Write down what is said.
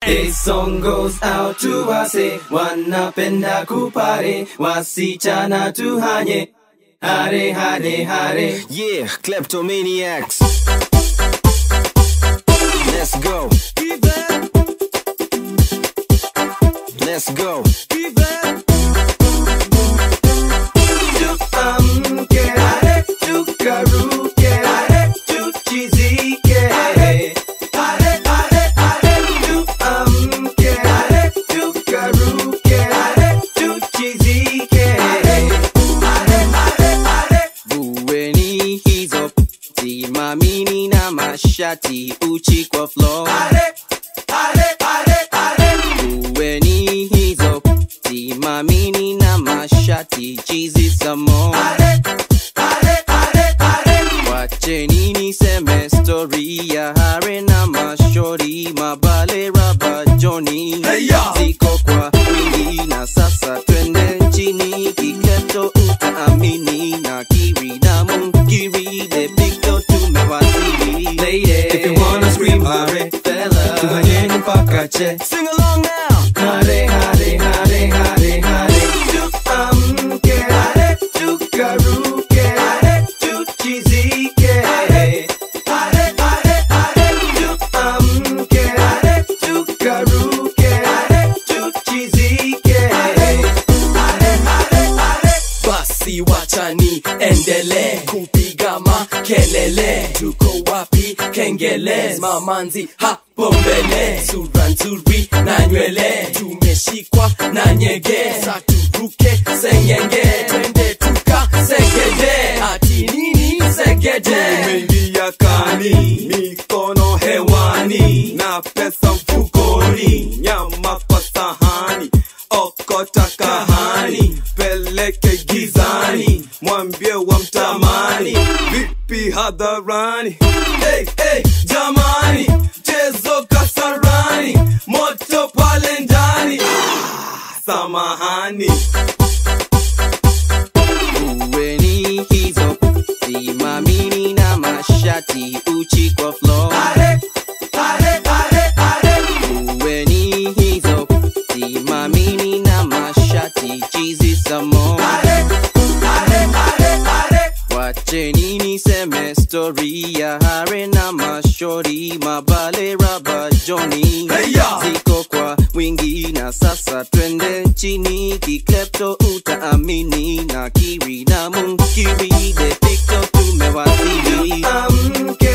This song goes out to wase wanapenda kupare wasichana tuhanye hare hare hare Yeah, kleptomaniacs. Let's go. Let's go. tuamke hare tukaruke hare tuchizike hare hare hare tuamke hare tukaruke hare tuchizike hare hare hare Vueni hizo simamini na mashati uchi kwa floor. hare hare hare hare Vueni hizo simamini na mashati chizi samo. hare hare hare hare Wacheni niseme story ya hare na mashori mabale raba Johnny Hey, ya! ziko kwa wingi na sasa twende nchini kikleto utaamini na kiri na munkiri de picto tumewasili Lady, if you wanna scream hare fella tuhanyeni mpaka che sing along now hare hare hare hare hare tuamke hare tukaruke hare tuchizike hare hare hare hare tuamke hare tukaruke hare tuchizike hare hare hare hare basi wachani endele kupiga makelele tuko wapi kengele mamanzi hapo mbele sura nzuri na nywele tumeshikwa na nyege saturuke sengenge twende tuka segede ati nini segede Tumeingia kani, mikono hewani na pesa mfukoni, nyama kwa sahani, okota kahani, peleke gizani, mwambie wa mtamani, vipi hadharani? Hey, hey, jamani, chezo kasarani, moto pale ndani, ah, samahani. uweni hizo simamini na mashati uchi kwa floor hare hare hare hare uweni hizo simamini na mashati chizi samo hare hare hare hare wacheni niseme story ya hare na mashori mabale raba Johnny Hey, ya! ziko kwa wingi na sasa twende nchini kiklepto utaamini na kiri na munkiri de picto tumewasili tuamke